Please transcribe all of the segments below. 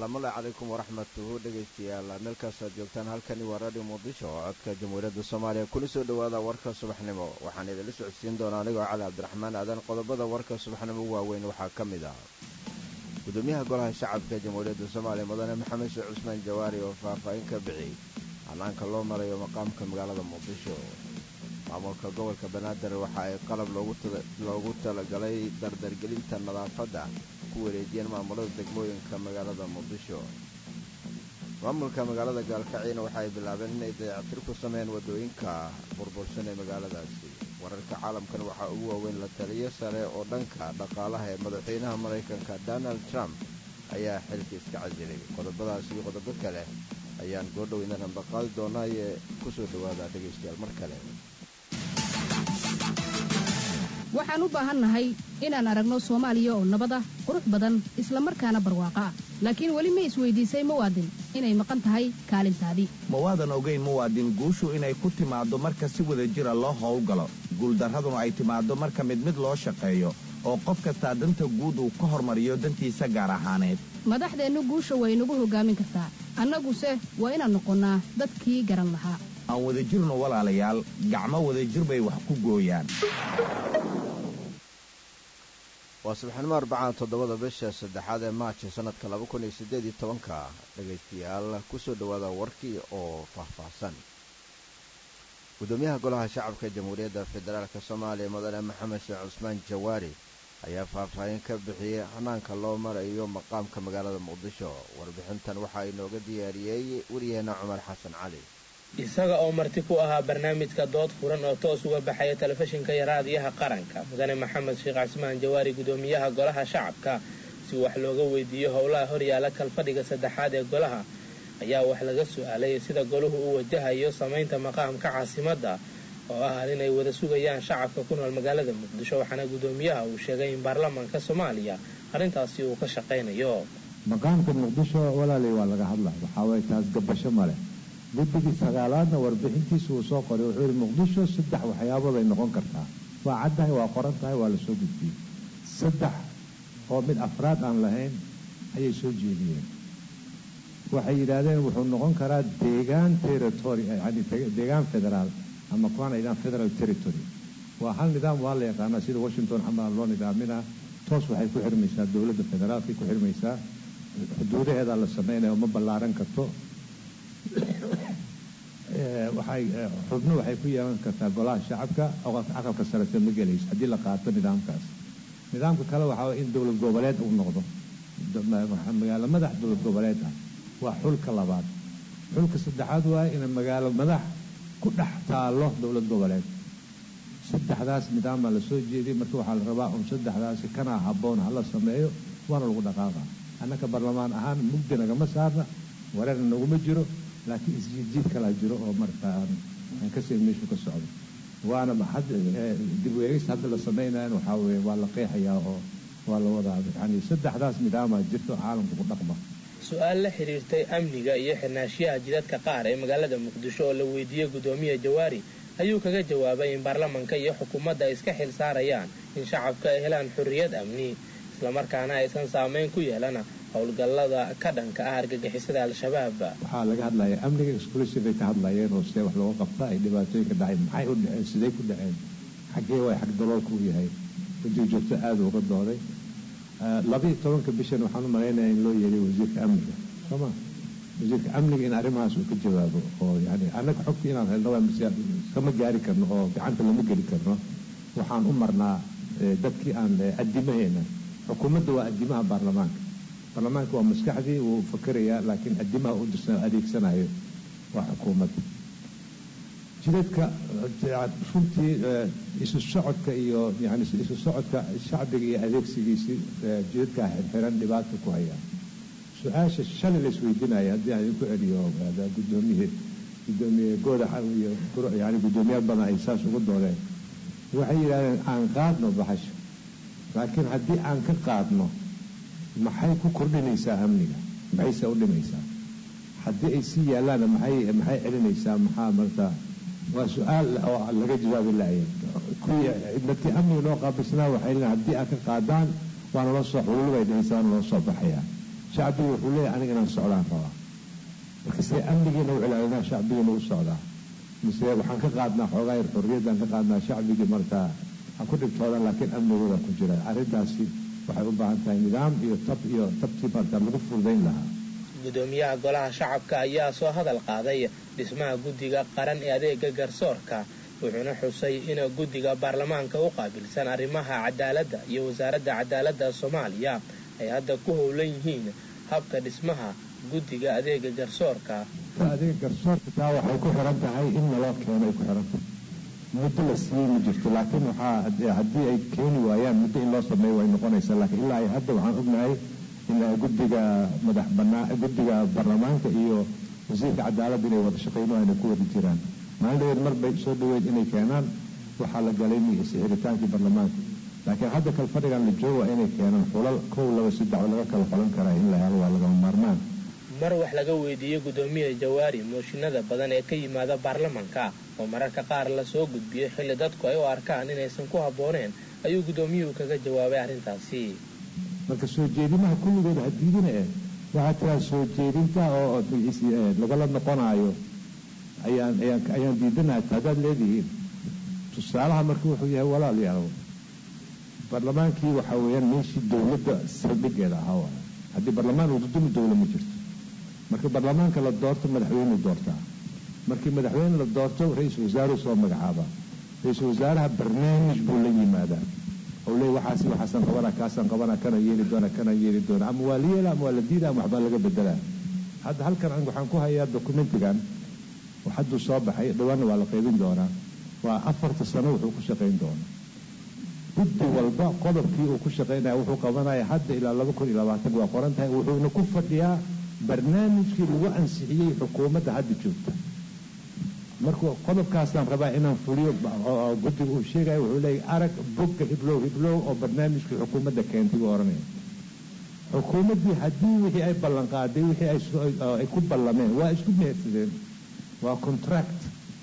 salaamullahi calaykum waraxmatuhu dhegaystayaal meel kastoo aad joogtaan halkani waa radio muqdisho oo codka jamhuuriyadda soomaaliya kuna soo dhowaada warka subaxnimo waxaan idinla socodsiin doonaa anigoo cali cabdiraxmaan aadan qodobada warka subaxnimo waaweyn waxaa ka mid ah gudoomiyaha golaha shacabka jamhuuriyadda soomaaliya mudane maxamed sheekh cusmaan jawaari oo faahfaahin ka bixiyey hanaanka loo marayo maqaamka magaalada muqdisho maamulka gobolka banaadir waxa ay qalab loogu talagalay dardargelinta nadaafadda ku wareejiyeen maamulada degmooyinka magaalada muqdisho maamulka magaalada gaalkaciina waxa ay bilaabeen inay dayactir ku sameeyeen waddooyinka burbursan ee magaaladaasi wararka caalamkan waxaa ugu waaweyn la taliyo sare oo dhanka dhaqaalaha ee madaxweynaha maraykanka donald trump ayaa xilka iska casilay qodobadaas iyo qodobo kale ayaan goordhow inan ambaqaadi doonaa ee ku soo dhowaada dhegaystayaal mar kale waxaan u baahannahay inaan aragno soomaaliya oo nabad ah qurux badan isla markaana barwaaqo ah laakiin weli ma isweydiisay muwaadin inay maqan tahay kaalintaadii mawaadan ogayn muwaadin guushu inay ku timaaddo marka si wada jira loo howlgalo guuldarraduna ay timaaddo marka mid mid loo shaqeeyo oo qof kastaa danta guud uu ka hormariyo dantiisa gaar ahaaneed madaxdeennu guusha way nagu hoggaamin kartaa annaguse waa inaan noqonnaa dadkii garan lahaa aan wada jirno walaalayaal gacmo wadajir bay wax ku gooyaan waa subaxnimo arbacaan toddobada bisha saddexaad ee maajo sannadka laba kun iyo siddeed iyo tobanka dhegaystayaal ku soo dhowaada warkii oo faahfaahsan gudoomiyaha golaha shacabka jamhuuriyadda federaalk soomaaliya mudane maxamed sheekh cusmaan jawaari ayaa faahfaahin ka bixiyey hanaanka loo marayo maqaamka magaalada muqdisho warbixintan waxaa inooga diyaariyey wariyaheenna cumar xasan cali isaga oo marti ku ahaa barnaamijka dood furan oo toos uga baxaya telefishinka iyo raadiyaha qaranka mudane maxamed sheekh cismaan jawaari gudoomiyaha golaha shacabka si wax looga weydiiyo howlaha horyaala kalfadhiga saddexaad ee golaha ayaa wax laga su-aalay sida goluhu u wajahayo samaynta maqaamka caasimadda oo ah inay wada sugayaan shacabka ku nool magaalada muqdisho waxaana gudoomiyaha uu sheegay in baarlamaanka soomaaliya arrintaasi uu ka shaqaynayo maqaamka muqdisho walaalay waa laga hadlaya waxaa waye taas gabasho maleh guddigii sagaalaadna warbixintiisa uu soo qoray wuxuu yihi muqdisho saddex waxyaabood ay noqon kartaa waa caddahay waa qoran tahay waa lasoo gudbiyey saddex oo mid afraad aan lahayn ayay soo jeediyeen waxay yidhaahdeen wuxuu noqon karaa deegaan territory yani deegaan federaal ama kuwaan aydhaan federal territory waa hal nidaam waa la yaqaanaa sida washington xamaa loo nidaaminaa toos waxay ku xirmaysaa dowladda federaalkay ku xirmaysaa xuduudaheedaa la sameynaya ma ballaaran karto waxay xubno waxay ku yeelan kartaa golaha shacabka aqalka sarese ma gelayso haddii la qaato nidaamkaas nidaamka kale waxaa in dowlad goboleed uu noqdo magaalo madax dowlad goboleed ah waa xulka labaad xulka saddexaad waa in magaalo madax ku dhex taalo dowlad goboleed saddexdaas nidaamaa lasoo jeediyay marka waxaa la rabaa un saddexdaasi kanaa habboon hala sameeyo waana lagu dhaqaaqa annaka barlamaan ahaan mugdi nagama saarna wareerna naguma jiro laakiin isjiidjiid kalaa jiro oo marka aan kasii meeshu ka socdo waana dib weegis hadda la samaynayan waxaa weye waa la qeexayaa oo waa la wadaa yani saddexdaas nidaamaa jirto caalamka ku dhaqma su-aal la xidhiirtay amniga iyo xirnaashiyaha jidadka qaar ee magaalada muqdisho oo la weydiiyey gudoomiya jawaari ayuu kaga jawaabay in baarlamanka iyo xukuumadda ay iska xil saarayaan in shacabka ay helaan xorriyad amni islamarkaana aysan saameyn ku yeelana howlgallada ka dhanka ah argagixisada al-shabaab waxaa laga hadlaya amniga exclusive ay ka hadlayeen oo see wax looga qabta ay dhibaatooyinka dhacay maxay u dhaceen siday ku dhaceen xaggee way xag daloolka u yahay guddiga joogto aada uga dooday labaiyo tobanka bishan waxaan u malaynaya in loo yeeday wasiirka amniga sooma wasiirka amniga in arrimahaas uu ka jawaabo oo yani annaga xogta inaan helno kama gaari karno oo gacanta lama geli karno waxaan u marnaa dadkii aan adimaheena xukuumadda waa adimaha baarlamaanka baarlamaanka waa maskaxdii wuu fakerayaa laakiin adimaha u adeegsanayo waa xukuumadda jidadka runtii isu socodka iyo yani isu socodka shacbiga iyo adeegsigiisii jidadkaa xirxiran dhibaata ku hayaa su-aasha shalay la isweydiinaya haddii aan idinku celiyo gudoomiye gudoomiye gooda iyo yani guddoomiyaal badan ay saas ugu doodeen waxay yidhahdeen aan qaadno bahasha laakiin haddii aan ka qaadno maxay ku kordhinaysaa amniga maxayse u dhimaysaa haddii ay sii yaallaanna maxay maxay celinaysaa maxaa marta waa su-aal oo laga jawaabi laaya kuwii dadkii amniga noo qaabilsanaa waxay leeyiin haddii aad ka qaadaan waana loo soo xululubay dhahaysa waana loo soo baxayaa shacbiga wuxuu leeyahay aniga inaan socdaan rabaa marka see amnigiina u cilaalinaa shacbigiina u socdaa mise waxaan ka qaadnaa xoogaa yar xorriyaddaan ka qaadnaa shacbigii markaa ha ku dhibtoodaan laakiin amnigooda ku jira arrintaasi waxay u baahan tahay nidaam iyo tab iyo tabtii markaa lagu fududayn lahaa gudoomiyaha golaha shacabka ayaa soo hadal qaaday dhismaha guddiga qaran ee adeega garsoorka wuxuuna xusay in guddiga baarlamaanka u qaabilsan arrimaha cadaaladda iyo wasaaradda cadaaladda soomaaliya ay hadda ku howlan yihiin habka dhismaha guddiga adeega garsoorka adeega garsoorka taa waxay ku xiran tahay in naloo keeno ay ku xiran tahay muddo la siiyey ma jirto laakiin waxaa haddii ay keeni waayaan muddo in loo sameeyo way noqonaysaa laakiin ilaa ay hadda waxaan ognahay in guddiga madax banaa guddiga baarlamaanka iyo wasiirka cadaaladda inay wada shaqeyno ayna ku wada jiraan maalin dhaweed mar bay soo dhaweyd inay keenaan waxaa la galay sixritaankii baarlamaanka laakiin hadda kal fadhigan la jooga inay keenaan xulal kow laba saddex oo laga kala xolan karaa in la helo waa lagama maarmaan mar wax laga weydiiyey gudoomiya jawaari mooshinada badan ee ka yimaada baarlamanka oo mararka qaar lasoo gudbiyey xilli dadku ay u arkaan inaysan ku habbooneen ayuu gudoomiyuhu kaga jawaabay arrintaasi marka soo jeedimaha kulligood hadiidina eh waxaa tiraa soo jeedinta oo lagala noqonaayo ayaan ayaan ayaan diidanahay haddaad leedihiin tusaalaha marka wuxuu yahay walaalayaal baarlamaankii waxaa weeyaan meeshii dowladda saldhigeeda ahaa waay haddii baarlamaan uu dudumi dowla ma jirto marka baarlamaanka la doorto madaxweyneu doortaa markii madaxweyne la doorto ra-iisul wasaaruu soo magacaabaa ra-iisul wasaaraha barnaamij buu la yimaadaa oo leey waxaasi waxaasan qabanaa kaasaan qabanaa kana yeeli doona kana yeeli doona ama waa la yeela ama waa la diida ama waxbaa laga bedelaa hadda halkan waxaan ku hayaa documentigan hadduu soo baxay dhawaanna waa la qaybin doonaa waa afarta sano wuxuu ku shaqayn doonaa guddi walba qodobkii uu ku shaqaynaya wuxuu qabanaya hadda ilaa laba kun iyo labaatan waa qoran tahay wuxuuna ku fadhiyaa barnaamijkii lagu ansixiyey xukuumadda hadda joogta marka qodobkaasaan rabaa inaan fuliyo guddiga uu sheegaya wuxuu leeyahy arag bogga hiblow hiblow oo barnaamijkii xukuumadda keentay buu ohanaya xukuumaddii haddii wixii ay ballanqaaday wixii ay ku ballameen waa isku mehersadeen waa contract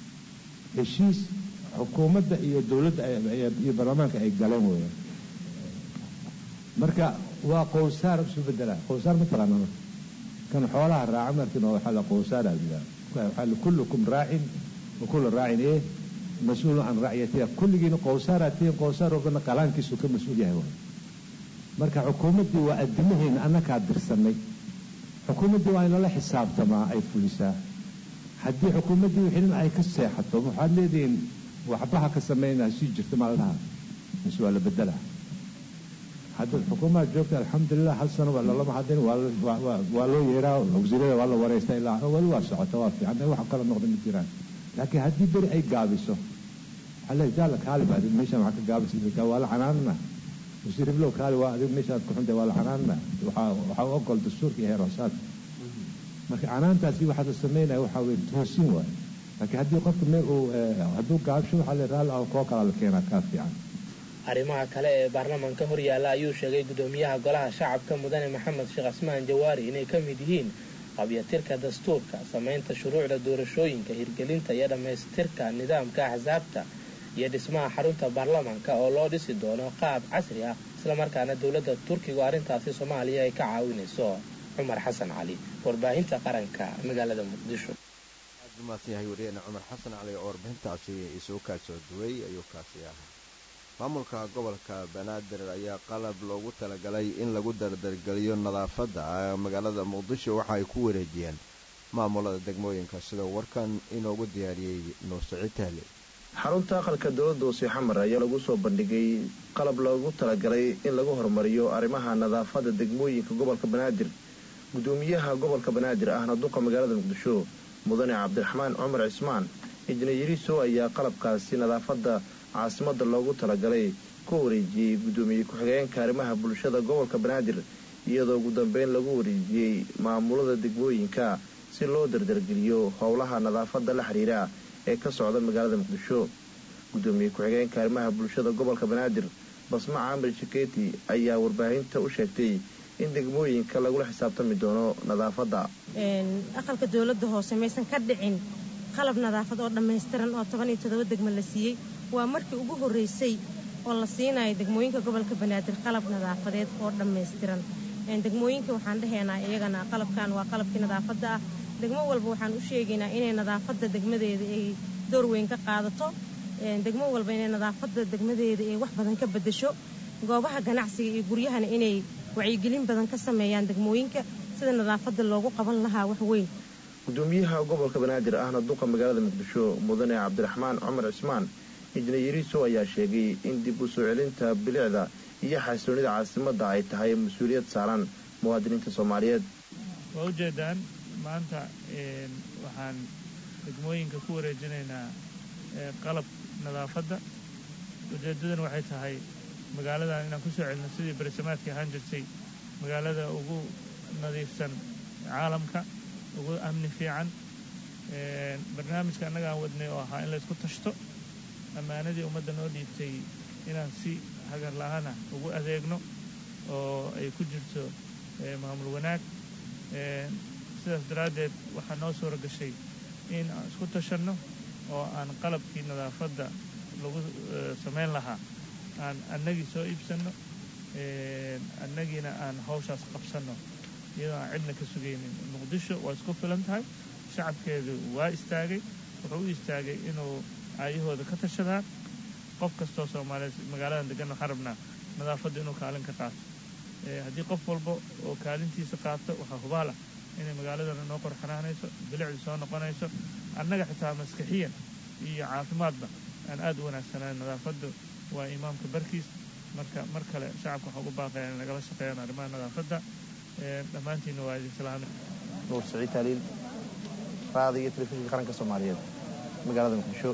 heshiis xukuumadda iyo dowladda iyo baarlamaanka ay galeen weeyaan marka waa qowsaar isu bedelaa qowsaar ma taqaana marka kan xoolaha raaca markin oo waxaa la qowsaara jiraa waxaa la kullukum raacin wa kullu raacin eh mas-uulun can racyatiha kulligiina qowsaaraa tihiin qowsaar walbana qalaankiisu ka mas-uul yahay waay marka xukuumaddii waa addimaheena annakaa dirsanay xukuumaddii waa in lala xisaabtamaa ay fulisaa haddii xukuumaddii wixinin ay ka seexato waxaad leedihiin waxbaha ka sameynaa sii jirta maaldaha mise waa la bedelaa hadda xukuumaha joogta alxamdulilah hal sano lalama hadin waa loo yeeraa wasiirada waa la wareystaa ilaa wali waa socota waa fiican wax kala noqda ma jiraan laakiin haddii beri ay gaabiso waxaa leeyahay jaala kaali ba adig meeshaan waxaa ka gaabisa waa la canaanana wasiir iblow kaali waa adig meeshaad ku xuntahay waa la canaanana waxaa waxaa u ogol dastuurka iyo heer hoosaadka marka canaantaasi waxaa la sameynaya waxaa weye toosin waaye laakiin haddii qofka meel uu hadduu gaabsho waxaa le raalli ah koo kalaa la keenaa kaa fiican arrimaha kale ee baarlamanka horyaalla ayuu sheegay gudoomiyaha golaha shacabka mudane maxamed sheekh cismaan jawaari inay ka mid yihiin qabyatirka dastuurka samaynta shuruucda doorashooyinka hirgelinta iyo dhammaystirka nidaamka axsaabta iyo dhismaha xarunta baarlamanka oo loo dhisi doono qaab casri ah islamarkaana dowladda turkigu arrintaasi soomaaliya ay ka caawinayso cumar xasan cali warbaahinta qaranka magaalada muqdisho maadsan yahay wariyeena cumar xasan cali oo warbixintaasi isuu kaa soo duway ayuu kaasi ahaa maamulka gobolka banaadir ayaa qalab loogu talagalay in lagu dardargeliyo nadaafadda magaalada muqdisho waxa ay ku wareejiyeen maamulada degmooyinka sida warkan inoogu diyaariyey nuursaciid tahle xarunta aqalka dowladda wasi xamar ayaa lagu soo bandhigay qalab loogu talagalay in lagu horumariyo arrimaha nadaafadda degmooyinka gobolka banaadir gudoomiyaha gobolka banaadir ahna duqa magaalada muqdisho mudane cabdiraxmaan cumar cismaan injineeriso ayaa qalabkaasi nadaafadda caasimadda loogu talagalay ku wareejiyey guddoomiye ku-xigeenka arrimaha bulshada gobolka banaadir iyadoo ugu dambeyn lagu wareejiyey maamulada degmooyinka si loo dardargeliyo howlaha nadaafadda la xidhiira ee ka socda magaalada muqdisho guddoomiye ku-xigeenka arrimaha bulshada gobolka banaadir basma caamir shikeeti ayaa warbaahinta u sheegtay in degmooyinka lagula xisaabtami doono nadaafadda aqalka dowladda hoose maysan ka dhicin qalab nadaafad oo dhammaystiran oo toban iyo toddoba degmo la siiyey waa markii ugu horreysay oo la siinayo degmooyinka gobolka banaadir qalab nadaafadeed oo dhammaystiran degmooyinka waxaan dhahaynaa iyagana qalabkan waa qalabkii nadaafadda ah degmo walba waxaan u sheegaynaa inay nadaafadda degmadeeda ay door weyn ka qaadato degmo walba inay nadaafadda degmadeeda ay wax badan ka beddesho goobaha ganacsiga iyo guryahana inay wacyigelin badan ka sameeyaan degmooyinka sida nadaafadda loogu qaban lahaa wax weyn gudoomiyaha gobolka banaadir ahna duqa magaalada muqdisho mudane cabdiraxmaan cumar cismaan injineeriso ayaa sheegay in dib u soo celinta bilicda iyo xasiloonida caasimadda ay tahay mas-uuliyad saaran muwaadiniinta soomaaliyeed waa ujeedaan maanta waxaan degmooyinka ku wareejinaynaa qalab nadaafadda ujeedadan waxay tahay magaaladan inaan ku soo celino sidii berisamaadkii ahaan jirtay magaalada ugu nadiifsan caalamka ugu amni fiican barnaamijka annaga aan wadnay oo ahaa in laysku tashto ammaanadii ummadda noo dhiibtay inaan si hagar la-aana ugu adeegno oo ay ku jirto maamul wanaag sidaas daraaddeed waxaa noo suura gashay in aan isku tashanno oo aan qalabkii nadaafadda lagu samayn lahaa aan annagii soo iibsanno annagiina aan hawshaas qabsanno iyadoo aan cidna ka sugaynin muqdisho waa isku filan tahay shacabkeedu waa istaagay wuxuu u istaagay inuu aayahooda ka tashadaan qof kastoo soomaaliyeed magaaladan degan waxaan rabnaa nadaafadda inuu kaalin ka qaato haddii qof walba oo kaalintiisa qaato waxaa hubaal ah inay magaaladana noo qorxanaanayso bilicdu soo noqonayso annaga xitaa maskixiyan iyo caafimaadba aan aad u wanaagsanaan nadaafaddu waa imaamka barkiis marka mar kale shacabka waxaa ugu baaqaya in nagala shaqeeyaan arrimaha nadaafadda dhammaantiinna waa idin salaamay nuur saciid taaliil raada iyo telefishinka qaranka soomaaliyeed magaalada muqdisho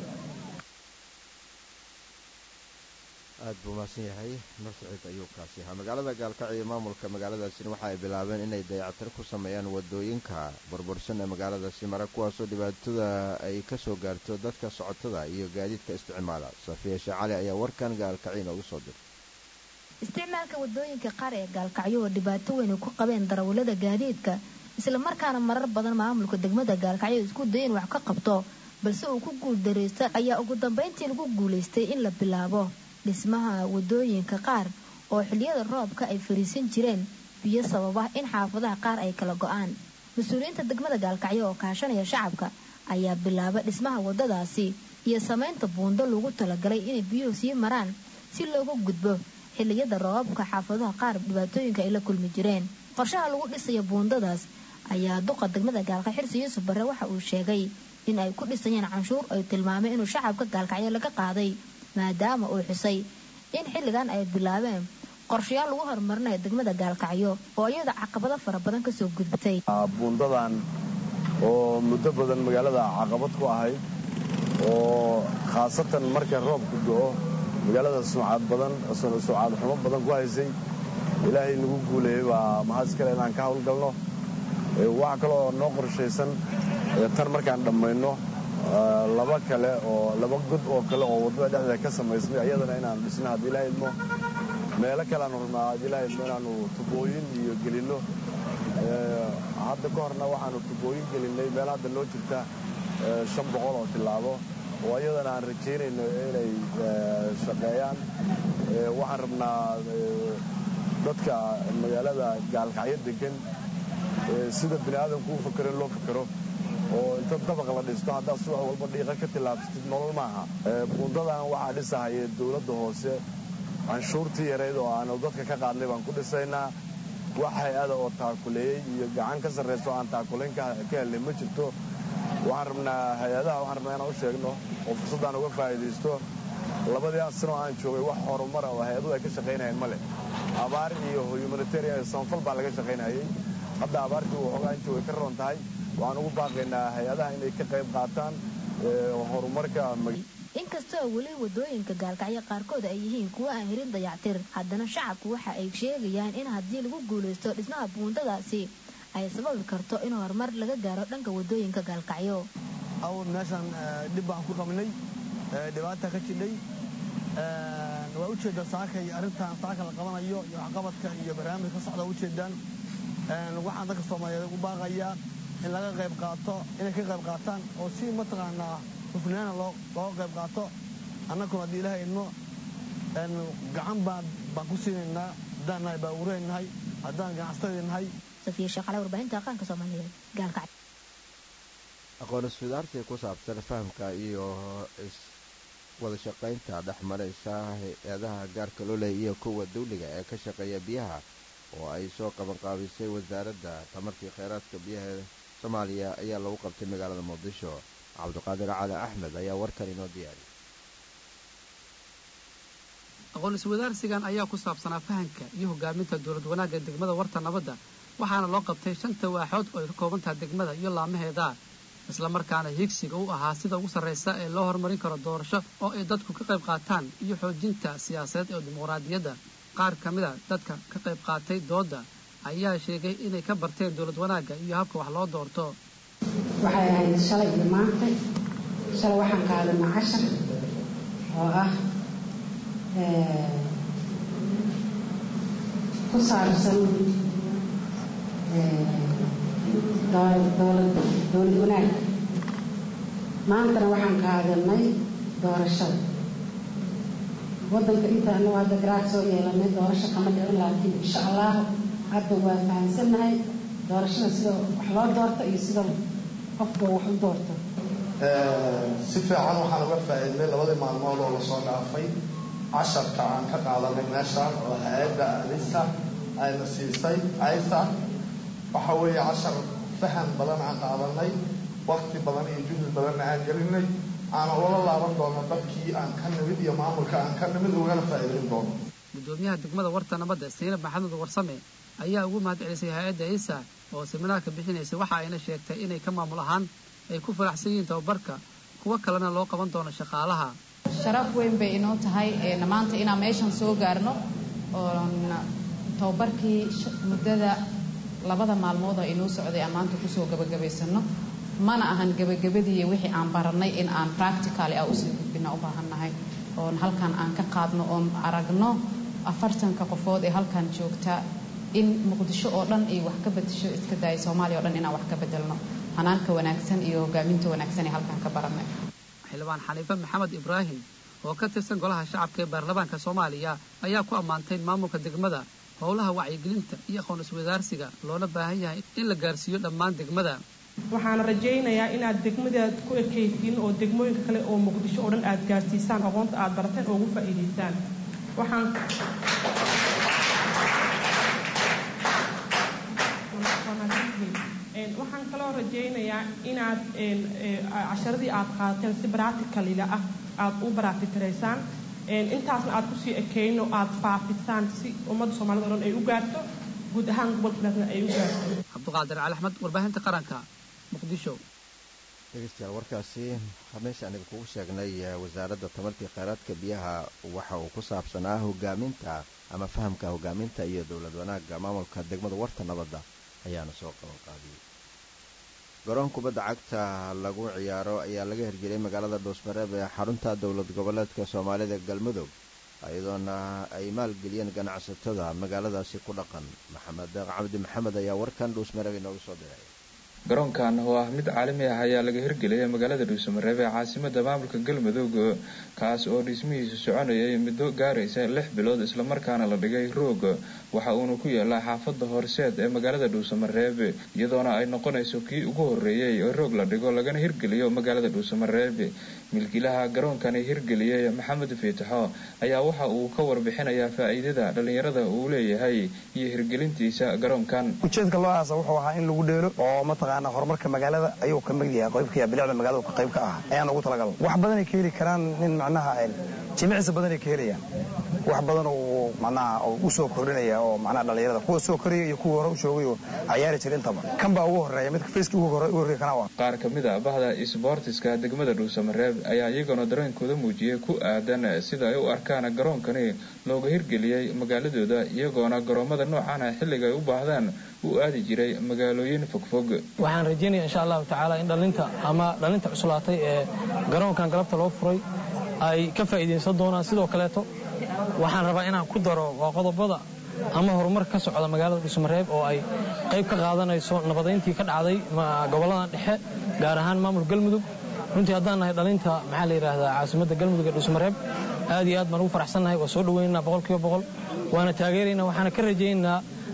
aad buu mahadsan yahay nur saciid ayuu kaasi ahaa magaalada gaalkacyo iyo maamulka magaaladaasina waxa ay bilaabeen inay dayacatir ku sameeyaan wadooyinka burbursan ee magaaladaasi mara kuwaasoo dhibaatada ay ka soo gaarto dadka socotada iyo gaadiidka isticmaala safiya sheecali ayaa warkan gaalkacyo inoogu soo dirtay isticmaalka wadooyinka qaar ee gaalkacyo oo dhibaato weyn ku qabeen darawallada gaadiidka islamarkaana marar badan maamulka degmada gaalkacyo isku daya in wax ka qabto balse uu ku guuldaraysta ayaa ugu dambayntii lagu guulaystay in la bilaabo dhismaha wadooyinka qaar oo xiliyada roobka ay fariisan jireen biyo sababa in xaafadaha qaar ay kala go-aan mas-uuliyiinta degmada gaalkacyo oo kaashanaya shacabka ayaa bilaaba dhismaha wadadaasi iyo samaynta buundo lagu talagalay inay biyuhu sii maraan si looga gudbo xiliyada roobabka xaafadaha qaar dhibaatooyinka ay la kulmi jireen qorshaha lagu dhisayo buundadaas ayaa duqa degmada gaalkacyo xirsi yuusuf barre waxa uu sheegay in ay ku dhisayeen canshuur ay tilmaamay inuu shacabka gaalkacyo laga qaaday maadaama uu xusay in xilligan ay bilaabeen qorshayaal lagu horumarinayo degmada gaalkacyo oo iyada caqabado fara badan kasoo gudbatay buundadan oo muddo badan magaalada caqabad ku ahayd oo khaasatan marka roobku do-o magaalada sumcad badan sumcad xumo badan ku haysay ilaahay nagu guuleeyey baa mahad iskale inaan ka hawlgalno waxa kaloo noo qorshaysan tan markaan dhammayno laba kale oo laba god oo kale oo waddada dhexdeeda ka samaysmay ayadana inaan dhisno haddii ilaaha idmo meelo kale aanu rabnaa haddii ilaha idmo inaanu tubooyin iyo gelinno hadda ka horna waxaanu tubooyin gelinnay meel hadda noo jirta shan boqol oo tillaabo oo ayadana aan rajaynayno inay shaqeeyaan waxaan rabnaa dadka magaalada gaalkacyo degan sida bini aadamku u fakero in loo fakero oo inta dabaq la dhisto haddaad subax walba dhiiqa ka tillaabsatid nolol maaha buundadan waxaa dhisahaya dowladda hoose canshuurtii yarayd oo aanu dadka ka qaadnay baan ku dhisaynaa wax hay-ada oo taakuleeyey iyo gacan ka sarraysa oo aan taakulayn ka helnay ma jirto waxaan rabnaa hay-adaha waxaan rabnaa inaan u sheegno oo fursaddaan uga faa'iidaysto labadii asano aan joogay wax horumara oo hay-aduhu ay ka shaqaynayeen ma leh abaar iyo humanitarian samafal baa laga shaqaynayay hadda abaartii waxoogaa intii way ka roon tahay waxaan ugu baaqaynaa hay-adaha inay ka qayb qaataan horumarka inkastoo weli wadooyinka gaalkacyo qaarkood ay yihiin kuwo aan hirin dayactir haddana shacabku waxa ay sheegayaan in haddii lagu guulaysto dhismaha buundadaasi ay sababi karto in horumar laga gaaro dhanka wadooyinka gaalkacyo awal meeshaan dhib baan ku qabnay dhibaata ka jidhay waa ujeeddaa saakay arrintan saaka la qabanayo iyo waxqabadka iyo barnaamij ka socda ujeedaan waxaan dadka soomaaliyeed ugu baaqayaa in laga qayb qaato inay ka qayb qaataan oo si mataqaanaa hufnaana looga qayb qaato annaguna haddii ilaha idmo gacan baan baan ku siinaynaa haddaan nahay baa ureynahay haddaan ganacsatada nahay safiya shaqale warbaahinta aqaanka soomaaliyeed gaalkacyo aqoon isfidaarsi ku saabsan fahamka iyo wada shaqaynta dhex maraysa hay-adaha gaarka loo leeya iyo kuwa dawliga ee ka shaqeeya biyaha oo ay soo qabanqaabisay wasaaradda tamarkii kheyraadka biyaha soomaaliya ayaa lagu qabtay magaalada muqdisho cabdiqaadir cali axmed ayaa warkan inoo diyaariyay aqoon iswadaarsigan ayaa ku saabsanaa fahanka iyo hogaaminta dowlad wanaagga degmada warta nabadda waxaana loo qabtay shanta waaxood oo ay ka kooban tahay degmada iyo laamaheeda islamarkaana higsiga u ahaa sida ugu sarraysa ee loo horumarin karo doorasho oo ay dadku ka qayb qaataan iyo xoojinta siyaasadeed ee dimuqraadiyadda qaar ka mid a dadka ka qayb qaatay doodda ayaa sheegay inay ka barteen dowlad wanaagga iyo habka wax loo doorto waxay ahayd shalay iyo maantay shalay waxaan qaadanaa cashar oo ah ku saabsan dowlad wanaag maantana waxaan qaadanay doorashada waddanka intaanu hadda garaad soo yeelanay doorasho kama dhicin laakiin insha allah hadda waa fahamsannahay doorashada sida wax loo doorto iyo sida qofka wax u doorto si fiican waxaan uga faa'iidnay labadii maalmood oo lasoo dhaafay casharka aan ka qaadanay meeshaan oo hay-adda alisa ayna siisay aysa waxa weeye cashar faham badan aan qaadanay wakti badan iyo juhdi badanna aan gelinay aana ula laaban doono dadkii aan ka nimid iyo maamulka aan ka nimid ugana faa'iidayn doono gudoomiyaha degmada warta nabadda saynab maxamed warsame ayaa ugu mahad celisay hay-adda isa oo seminaarka bixinaysay waxa ayna sheegtay inay ka maamul ahaan ay ku faraxsan yihiin tababarka kuwo kalena loo qaban doono shaqaalaha sharaf weyn bay inoo tahay maanta inaan meeshan soo gaarno oon tababarkii muddada labada maalmood oo inoo socday aan maanta kusoo gabagabaysano mana ahan gebagabadii wixii aan baranay in aan practicaly ah usii gudbina u baahannahay oon halkan aan ka qaadno oon aragno afartanka qofood ee halkan joogta in muqdisho oo dhan ay wax ka bedesho iska daaya soomaaliya o dhan inaan wax ka bedelno hanaanka wanaagsan iyo hogaaminta wanaagsan ee halkan ka baranay xildhibaan xaniife maxamed ibraahim oo ka tirsan golaha shacabka ee baarlamaanka soomaaliya ayaa ku ammaantay maamulka degmada howlaha wacyigelinta iyo aqoon iswadaarsiga loona baahan yahay in la gaarsiiyo dhammaan degmada waxaan rajaynayaa inaad degmadaad ku ekaysiin oo degmooyinka kale oo muqdisho oo dhan aad gaarsiisaan aqoonta aad barateen oo ugu faa'iidaysaan waxaan waxaan kaloo rajaynayaa inaad casharadii aad qaadateen si bracticalila ah aad u baraatitiraysaan intaasna aad kusii ekeyno aad faafisaan si ummadda soomaalida o dhan ay u gaarto guud ahaan gobolka banaadan ay u gaarto cabdiqaadir cali axmed warbaahinta qaranka muqdisho dhegeystayaal warkaasi meesha aniga kugu sheegnay wasaaradda tamartii kheyraadka biyaha waxa uu ku saabsanaa hogaaminta ama fahamka hogaaminta iyo dowlad wanaagga maamulka degmada warta nabadda ayaana soo qaban qaadiyey garoon kubadda cagta lagu ciyaaro ayaa laga hirgeliyay magaalada dhuusmareeb ee xarunta dowlad goboleedka soomaalida galmudug iyadoona ay maalgeliyeen ganacsatada magaaladaasi ku dhaqan maxamed deeq cabdi maxamed ayaa warkan dhuusmareeb inoogu soo diray garoonkan oo ah mid caalami ah ayaa laga hirgeliyay magaalada dhuusamareeb ee caasimada maamulka galmudug kaas oo dhismihiisu soconayay muddo gaaraysa lix bilood islamarkaana la dhigay roog waxa uuna ku yaalaa xaafada horseed ee magaalada dhuusamareeb iyadoona ay noqonayso kii ugu horeeyey oo roog la dhigo lagana hirgeliyo magaalada dhuusamareeb milkiilaha garoonkani hirgeliyey maxamed fiitaxo ayaa waxa uu ka warbixinayaa faa'iidada dhallinyarada uu leeyahay iyo hirgelintiisa garoonkan ujeedka loo aasa wuxuu ahaa in lagu dheelo oo mataqaana horumarka magaalada ayuu ka mid yahay qaybka bilicda magaalada ka qayb ka ah ayaan ugu talagal wax badanay ka heli karaan nin macnaha jimicsi badanay ka helayaan wax badan uu macnaha u soo kordhinaya oo macnaha dhallinyarada kuwa soo koraya iyo kuwa hore u joogay oo ciyaari jira intaba kan baa ugu horeeya midka faceka ugu horreeya kana waa qaar ka mid a bahda isboortiska degmada dhuusamareeb ayaa iyaguna dareenkooda muujiyey ku aadan sida ay u arkaan garoonkani looga hirgeliyey magaaladooda iyagoona garoomada noocaana xilliga ay u baahdaan u aadi jiray magaalooyin fogfog waxaan rajaynaya insha allahu tacaala in dhallinta ama dhallinta cuslaatay ee garoonkan galabta loo furay ay ka faa'iidaysan doonaan sidoo kaleeto waxaan rabaa inaan ku daro waa qodobada ama horumar ka socda magaalada dhuusamareeb oo ay qayb ka qaadanayso nabadayntii ka dhacday gobolladan dhexe gaar ahaan maamulka galmudug runtii haddaan nahay dhalinta maxaa la yidhaahdaa caasimadda galmudug ee dhuusamareeb aad iyo aad baan ugu faraxsannahay waa soo dhawaynaynaa boqolkiiba boqol waana taageeraynaa waxaana ka rajaynaynaa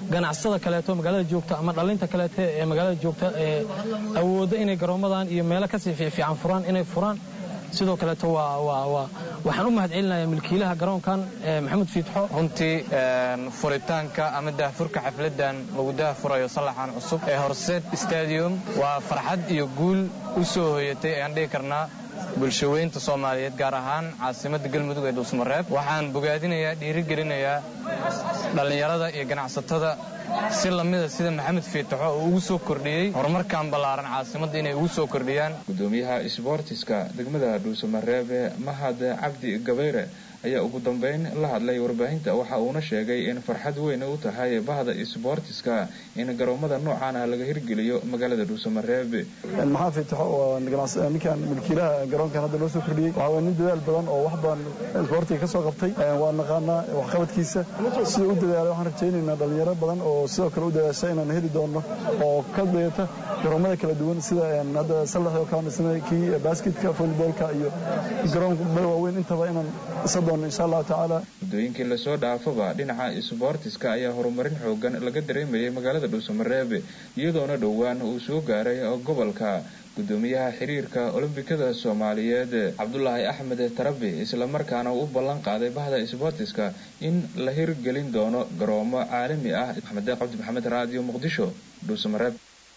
ganacsada kaleeto magaalada joogta ama dhalinta kaleete ee magaalada joogta ee awoodda inay garoomadan iyo meelo kasii fiifiican furaan inay furaan sidoo kaleeto waa waa waa waxaan u mahadcelinayaa milkiilaha garoonkan maxamed fiitxo runtii furitaanka ama daahfurka xafladan lagu daahfurayo sallaxan cusub ee horseed stadium waa farxad iyo guul u soo hoyatay ayaan dhihi karnaa bulshaweynta soomaaliyeed gaar ahaan caasimadda galmudug ee dhuusmareeb waxaan bogaadinayaa dhiirigelinayaa dhallinyarada iyo ganacsatada si lamida sida maxamed fiitaxo uu ugu soo kordhiyey horumarkan ballaaran caasimadda inay ugu soo kordhiyaan gudoomiyaha isboortiska degmada dhuusamareebe mahad cabdi gabayre ayaa ugu dambeyn la hadlay warbaahinta waxa uuna sheegay in farxad weyn u tahay bahda isboortiska in garoomada noocan ah laga hirgeliyo magaalada dhuusamareebe maxaa fiitaxo oo ninkan milkiilaha garoonkan hadda loo soo kordhiyey waxaa waa nin dadaal badan oo wax badan isboortiga ka soo qabtay waa naqaanaa waxqabadkiisa sida u dadaalay waxaan rajaynaynaa dhalinyaro badan oo sidoo kale u dadaasha inaan heli doonno oo ka dayata garoomada kala duwan sida hadda sallax oo kala dhisnay kii basketka volleyballka iyo garoonka waaweyn intaba inaan isa doonno insha allahu tacaala muddooyinkii lasoo dhaafaba dhinaca isboortiska ayaa horumarin xoogan laga dareemayay magaalada dhuusamareebe iyadoona dhowaan uu soo gaaray gobolka gudoomiyaha xiriirka olombikada soomaaliyeed cabdulaahi axmed tarabi islamarkaana uu u ballan qaaday bahda isboortiska in la hirgelin doono garoomo caalami ah maxamed deeq cabdi maxamed raadiyo muqdisho dhuusamareeb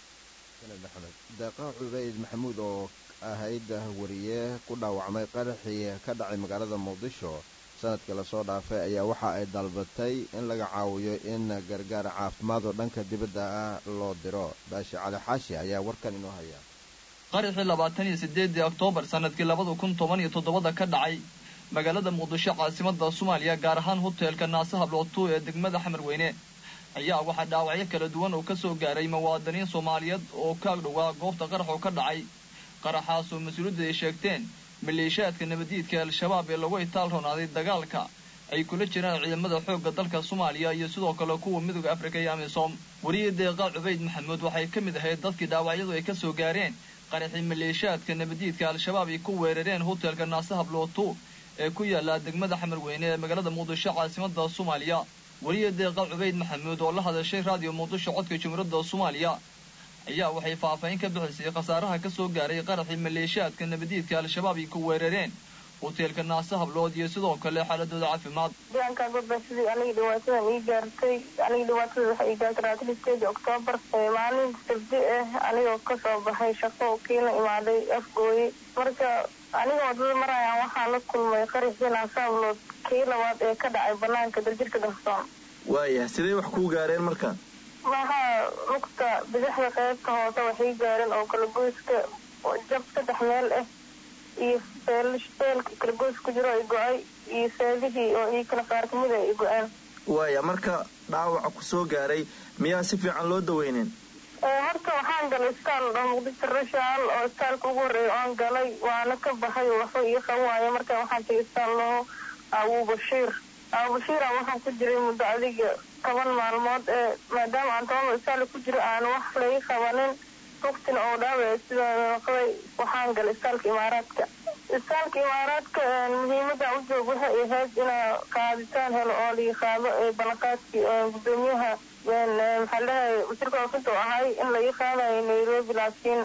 deeqa cubeyd maxamuud oo ahayd wariye ku dhaawacmay qaraxii ka dhacay magaalada muqdisho sanadkii lasoo dhaafay ayaa waxa ay dalbatay in laga caawiyo in gargaar caafimaad oo dhanka dibadda ah loo diro baashi cali xaashi ayaa warkan inoo haya qaraxii labaatan iyo sideedii oktoobar sanadkii labada kun toban iyo toddobada ka dhacay magaalada muqdisho caasimada soomaaliya gaar ahaan hoteelka naasaha lootu ee degmada xamarweyne ayaa waxaa dhaawacyo kala duwan oo ka soo gaaray muwaadiniin soomaaliyeed oo ka agdhowaa goobta qaraxoo ka dhacay qaraxaas oo mas-uuliyadda ay sheegteen maleeshiyaadka nabadiidka al-shabaab ee lagu itaal roonaaday dagaalka ay kula jiraan ciidamada xoogga dalka soomaaliya iyo sidoo kale kuwa midooda afrika iyo amisom wariye deeqa cubayd maxamuud waxay ka mid ahayd dadkii dhaawacyadu ay ka soo gaareen qaraxii maleeshiyaadka nabadiidka al-shabaab ay ku weerareen hoteelka naasahab lootu ee ku yaala degmada xamarweyne ee magaalada muqdisho caasimada soomaaliya wariye deeqa cubayd maxamuud oo la hadashay raadiyo muqdisho codka jumhuuriyadda soomaaliya ayaa waxay faahfaahin ka bixisay khasaaraha ka soo gaaray qaraxii maleeshiyaadka nabadiidka al-shabaab ay ku weerareen hoteelka naase hablood iyo sidoo kale xaaladooda caafimaad deegaanka gobba sidii aniga dhibaatadan ii gaartay aniga dhibaatada waxay ii gaartay labaatan oktoobar maalin sabdi ah anigoo kasoo baxay shaqo kiina imaaday afgooye marka aniga wadada marayaan waxaan la kulmay qaraxii naase hablood kii labaad ee ka dhacay banaanka daljirka dahsoon waayah sidee wax kuu gaareen marka maxaa lugta bidixda qaybta hoose waxay gaareen oo kalagoyska jab saddex meel ah iyo feelka kalagoys ku jiro ay go-ay iyo seedihii oo ii kala qaar kamid a ay go-aan waaya marka dhaawaca ku soo gaaray miyaa si fiican loo daweynin horta waxaan galay istaal oo muqdisho rashaal oo istaalka ugu horreeya oan galay waana ka baxay oo waxba ii qaban waayo marka waxaan tagay istaal laho abu bashiir abu bashiira waxaan ku jiray muddo adiga toban maalmood ee maadaama aan toban istaal ku jiro aan wax laga qabanin rugtina oo dhaawaya sidaa noqday waxaan galay istaalka imaaraadka istaalka imaaraadka muhiimada u joog waxay ahayd inaa qaaditaan helo oo lii qaado ee ballanqaadkii gudoomiyaha maxaa dhahay wasiirka oofida oo ahay in laga qaadayo nairobi laakiin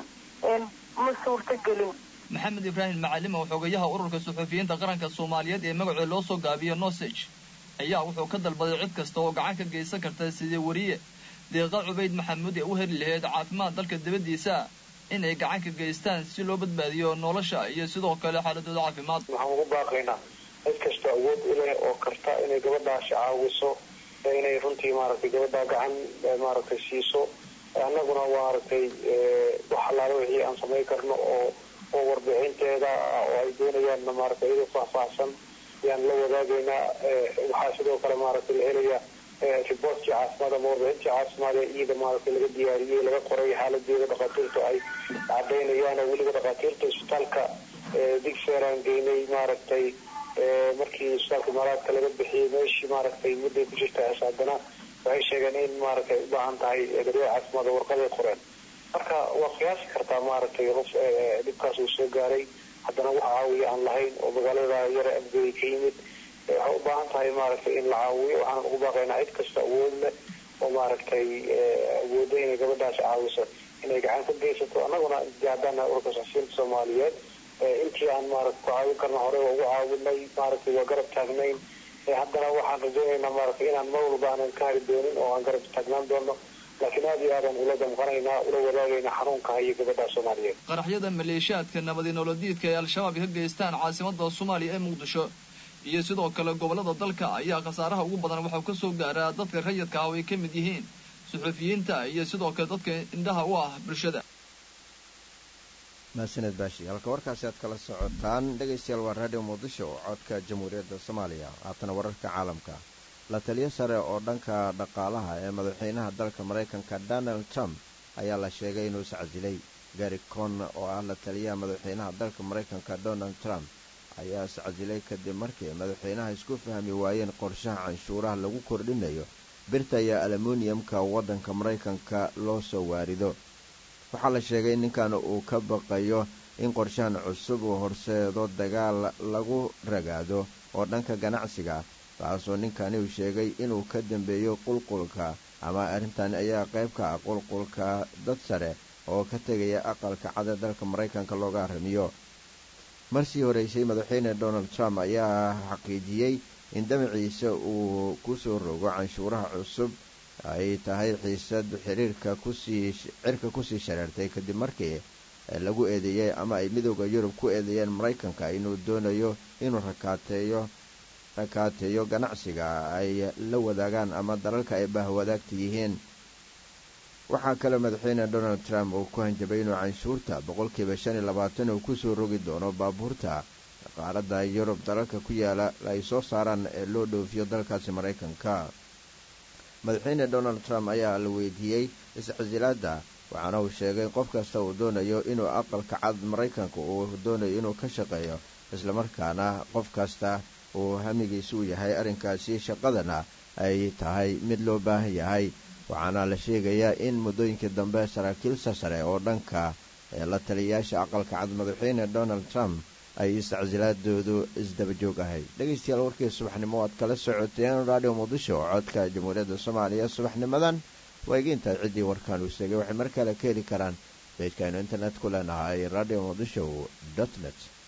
ma suurta gelin maxamed ibraahim macalim oo xogayaha ururka suxufiyiinta qaranka soomaaliyeed ee magacooda loo soo gaabiyo nosage ayaa wuxuu ka dalbaday cid kasta oo gacan ka geysan karta sidii wariye deeqa cubayd maxamuud ee u heli lahayd caafimaad dalka dibaddiisa in ay gacan ka geystaan si loo badbaadiyo nolosha iyo sidoo kale xaaladooda caafimaad waxaan ugu baaqaynaa cid kasta awood u leh oo karta inay gabadhaasi caawiso inay runtii maaragtay gabadhaa gacan maaragtay siiso annaguna maaragtay wax allaala wixii aan samayn karno oo oo warbixinteeda oo ay doonayaanna maaragtay iyadoo faahfaahsan ayaan la wadaagaynaa waxaa sidoo kale maaragtay la helayaa riboortkii caafimaad ama warbixintii caafimaad ee iyada maaragtay laga diyaariyey laga qoray xaaladeeda dhakhaatiirtu ay cadaynayaan oo weliba dhakhaatiirta isbitaalka digseeraan geynay maaragtay markii isbitaalka imaaraadka laga bixiyey meeshii maaragtay mudday ku jirta haddana waxay sheegeen in maaragtay ay u baahan tahay daryeel caafimaad oo warqaday qoreen marka waa qiyaasi kartaa maaragtay qof dhibkaas uu soo gaaray haddana wax caawiya aan lahayn oo magaalada yara abgooy ka yimid waxay u baahan tahay maaragtay in la caawiyo waxaan ugu baaqaynaa cid kasta awood leh oo maaragtay awoodo inay gabadhaas caawiso inay gacan ka geysato annaguna haddana ururka saxsiinta soomaaliyeed intii aan maaragta ku caawin karna hore waa ugu caawinay maaragtay waa garab taagnayn haddana waxaan rajaynaynaa maaragtay inaan mar walba aanan ka hari doonin oo aan garab taagnaan doono laakiin aad iyo aadaan ula damqanaynaa ula wadaagaynaa xanuunka hayo gabadha soomaaliyeed qaraxyada maleeshiyaadka nabadi nolodiidka ee al-shabaab ka geystaan caasimada soomaaliya ee muqdisho iyo sidoo kale gobolada dalka ayaa khasaaraha ugu badan waxau ka soo gaaraa dadka rayidka ah oo ay ka mid yihiin suxufiyiinta iyo sidoo kale dadka indhaha u ah bulshada mahadsaned baashi halka warkaasi aad kala socotaan dhegaystayaal waa raadiyo muqdisho oo codka jamhuuriyadda soomaaliya haatana wararka caalamka la taliyo sare oo dhanka dhaqaalaha ee madaxweynaha dalka maraykanka donald trump ayaa la sheegay inuu iscasilay gari con oo ah la taliyaha madaxweynaha dalka maraykanka donald trump ayaa iscasilay kadib markii madaxweynaha isku fahmi waayeen qorshaha canshuuraha lagu kordhinayo birta iyo aluminiyamka waddanka maraykanka loo soo waarido waxaa la sheegay ninkan uu ka baqayo in qorshahan cusub uu horseedo dagaal lagu ragaado oo dhanka ganacsiga taasoo ninkani uu sheegay inuu ka dambeeyo qulqulka ama arrintan ayaa qayb ka ah qulqulka dad sare oo ka tegaya aqalka cada dalka maraykanka looga arrimiyo marsii horeysay madaxweyne donald trump ayaa xaqiijiyey in damaciisa uu ku soo rogo canshuuraha cusub ay tahay xiisad xiriirka kusii cirka kusii shareertay kadib markii lagu eedeeyey ama ay midooda yurub ku eedeeyeen maraykanka inuu doonayo inuu rakaateeyo rakaateeyo ganacsiga ay la wadaagaan ama dalalka ay bahwadaagta yihiin waxaa kale madaxweyne donald trump uu ku hanjabay inuu canshuurta boqolkiiba shan iyo labaatan uu kusoo rogi doono baabuurta qaaradda yurub dalalka ku yaala ay soo saaraan ee loo dhoofiyo dalkaasi maraykanka madaxweyne donald trump ayaa la weydiiyey iscasilaadda waxaana uu sheegay qof kasta uu doonayo inuu aqalka cad maraykanka uu doonayo inuu ka shaqeeyo islamarkaana qof kasta uu hamigiisa u yahay arrinkaasi shaqadana ay tahay mid loo baahan yahay waxaana la sheegayaa in muddooyinkii dambe saraakiil sasare oo dhanka la taliyayaasha aqalka cad madaxweyne donald trump ay iscasilaadoodu isdabajoog ahay dhegaystayaal warkii subaxnimo aad kala socoteen radio muqdisho oo codka jamhuuriyadda soomaaliya subaxnimadan waa egeyntahay ciddii warkaan uu sheegay waxay mar kale ka heli karaan beejkaaynu internet ku leenahay radio muqdisho dot net